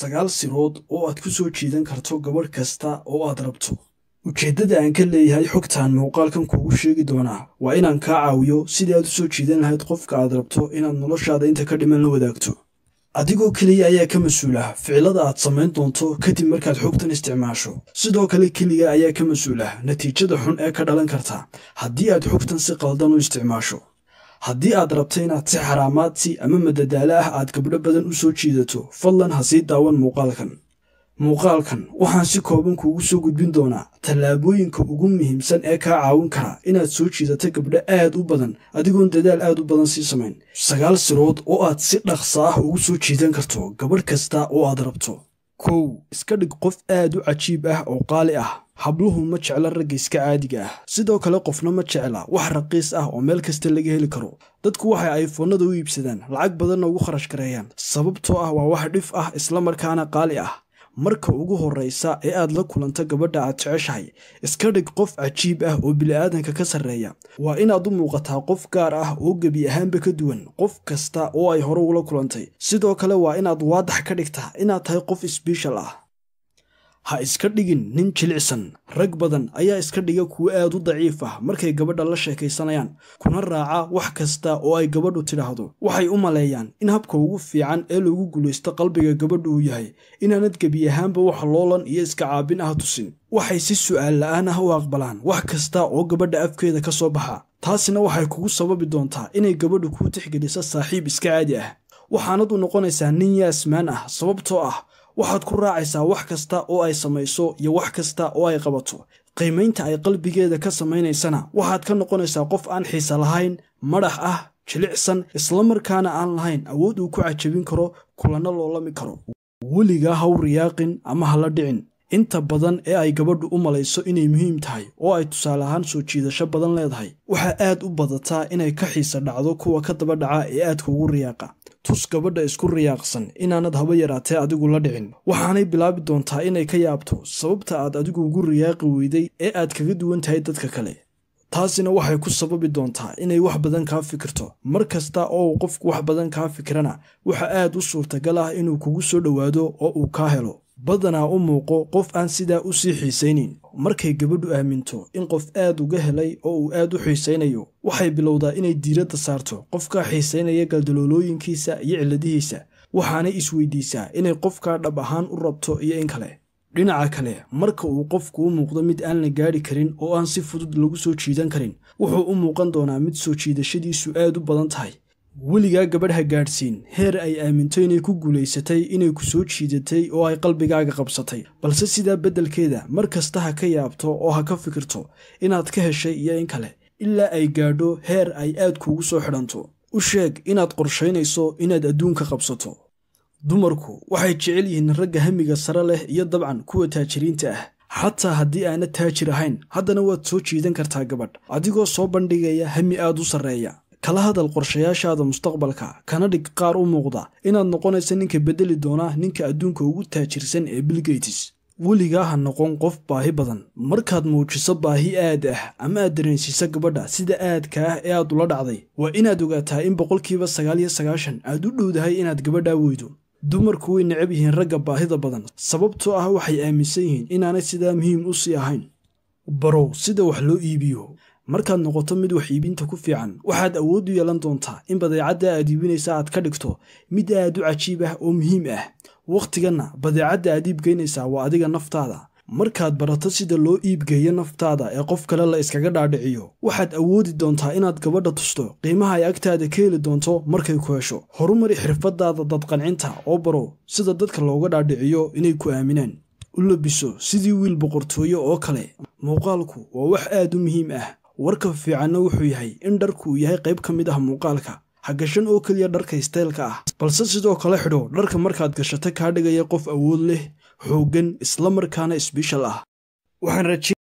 sagaal sirood oo aad ku soo jiidan karto gabadh kasta oo aad rabto ujeeddada aan ka leeyahay xogtaan muuqaalkan kuugu sheegi doonaa waa inaan kaa caawiyo sidii aad u soo jiidan lahayd qofka aad rabto inaad noloshaada inta ka dhiman la wadaagto adigoo keliya ayaa ka mas-uul ah ficilada aad samayn doonto kadib markaad xogtan isticmaasho sidoo kale keliga ayaa ka mas-uul ah natiijada xun ee ka dhalan karta haddii aad xogtan si qaldan u isticmaasho haddii aad rabto inaad si xaraamaadsi ama madadaalo ah aad gabdho badan u soo jiidato fadlan ha sii daawan muuqaalkan muuqaalkan waxaan si kooban kuugu soo gudbin doonaa tallaabooyinka ugu muhiimsan ee kaa caawin kara inaad soo jiidato gabdho aad u badan adigoon dadaal aad u badan sii samayn sagaal sirood oo aad si dhaqsa ah ugu soo jiidan karto gabadh kasta oo aad rabto kow iska dhig qof aad u cajiib ah oo qaali ah habluhu ma jecla ragga iska caadiga ah sidoo kale qofna ma jecla wax raqiis ah oo meel kasta laga heli karo dadku waxay ayfoonnada u iibsadaan lacag badanna ugu kharash gareeyaan sababtoo ah waa wax dhif ah islamarkaana qaali ah marka ugu horraysa ee aad la kulanto gabadha aad jeceshahay iska dhig qof cajiib ah oo bili'aadanka ka sarreeya waa inaad u muuqataa qof gaar ah oo gebi ahaanba ka duwan qof kasta oo ay hore ula kulantay sidoo kale waa inaad waadax ka dhigtaa inaad tahay qof sbeshal ah ha iska dhigin nin jilicsan rag badan ayaa iska dhiga kuwo aad u daciif ah markay gabadha la sheekaysanayaan kuna raaca wax kasta oo ay gabadhu tidhaahdo waxay u maleeyaan in habka ugu fiican ee lagu guulaysto qalbiga gabadhu uu yahay inaanad gebi ahaanba wax loolan iyo iska caabin ah tusin waxay si su'aal la'aan ah u aqbalaan wax kasta oo gabadha afkeeda ka soo baxa taasina waxay kugu sababi doontaa inay gabadhu kuu tixgeliso saaxiib iska caadi ah waxaanad u noqonaysaa nin yaasmaan ah sababtoo ah waxaad ku raacaysaa wax kasta oo ay samayso iyo wax kasta oo ay qabato qiimaynta ay qalbigeeda ka samaynaysana waxaad ka noqonaysaa qof aan xiise lahayn madax ah jilicsan islamarkaana aan lahayn awood uu ku cajabin karo kulanno loolami karo weligaa haw riyaaqin ama hala dhicin inta badan ee ay gabadhu u malayso inay muhiim tahay oo ay tusaale ahaan soo jiidasho badan leedahay waxaa aad u badataa inay ka xiisa dhacdo kuwa ka daba dhaca ee aadka ugu riyaaqa tus gabadha isku riyaaqsan inaanad haba yaraatee adigu la dhicin waxaanay bilaabi doontaa inay ka yaabto sababta aad adigu ugu riyaaqi weyday ee aad kaga duwan tahay dadka kale taasina waxay ku sababi doontaa inay wax badan kaa fikirto mar kasta oo uu qofku wax badan kaa fikirana waxa aad u suurtagal ah inuu kugu soo dhowaado oo uu kaa helo badanaa u muuqo qof aan sidaa u sii xiisaynin markay gabadhu aaminto in qof aad uga helay oo uu aad u xiisaynayo waxay bilowdaa inay diiradda saarto qofkaa xiisaynaya galdaloolooyinkiisa iyo cilladihiisa waxaanay isweydiisaa inay qofkaa dhab ahaan u rabto iyo in kale dhinaca kale marka uu qofku u muuqdo mid aan la gaadhi karin oo aan si fudud lagu soo jiidan karin wuxuu u muuqan doonaa mid soo jiidashadiisu aad u badan tahay weligaa gabadh ha gaadhsiin heer ay aaminto inay ku guulaysatay inay ku soo jiidatay oo ay qalbigaaga qabsatay balse sidaa beddelkeeda mar kasta ha ka yaabto oo ha ka fikirto inaad ka heshay iyo in kale ilaa ay gaadho heer ay aad kuugu soo xidhanto u sheeg inaad qorshaynayso inaad adduunka qabsato dumarku waxay jecel yihiin ragga hamiga sare leh iyo dabcan kuwa taajiriinta ah xataa haddii aanad taajir ahayn haddana waad soo jiidan kartaa gabadh adigoo soo bandhigaya hami aad u sarreeya kala hadal qorshayaashaada mustaqbalka kana dhig qaar u muuqda inaad noqonaysa ninka beddeli doona ninka adduunka ugu taajirsan ee bilgeytis weligaa ha noqon qof baahi badan markaad muujiso baahi aad ah ama aad dareensiiso gabadha sida aadka ah ee aad ula dhacday waa inaad ogaataa in boqolkiiba sagaal iyo sagaashan aad u dhowdahay inaad gabadhaa weydo dumarku way necab yihiin ragga baahida badan sababtoo ah waxay aaminsan yihiin inaanay sidaa muhiim u sii ahayn barow sida wax loo iibiyo markaad noqoto mid wax iibinta ku fiican waxaad awood u yeelan doontaa in badeecadda aad iibinaysa aad ka dhigto mid aad u cajiib ah oo muhiim ah wakhtiganna badeecadda aad iibgeynaysaa waa adiga naftaada markaad barato sida loo iibgeeyo naftaada ee qof kale la iskaga dhaadhiciyo waxaad awoodi doontaa inaad gabadha tusto qiimaha ay agtaada ka heli doonto markay ku hesho horumari xirfadaada dadqancinta oo baro sida dadka looga dhaadhiciyo inay ku aaminaan u labiso sidii wiil boqortooyo oo kale muuqaalku waa wax aad u muhiim ah warka fiicanna wuxuu yahay in dharku uu yahay qayb ka mid ah muuqaalka ha gashan oo keliya dharka istaylka ah balse sidoo kale xidho dharka markaad gashato kaa dhigaya qof awood leh xooggan islamarkaana sbeshal ah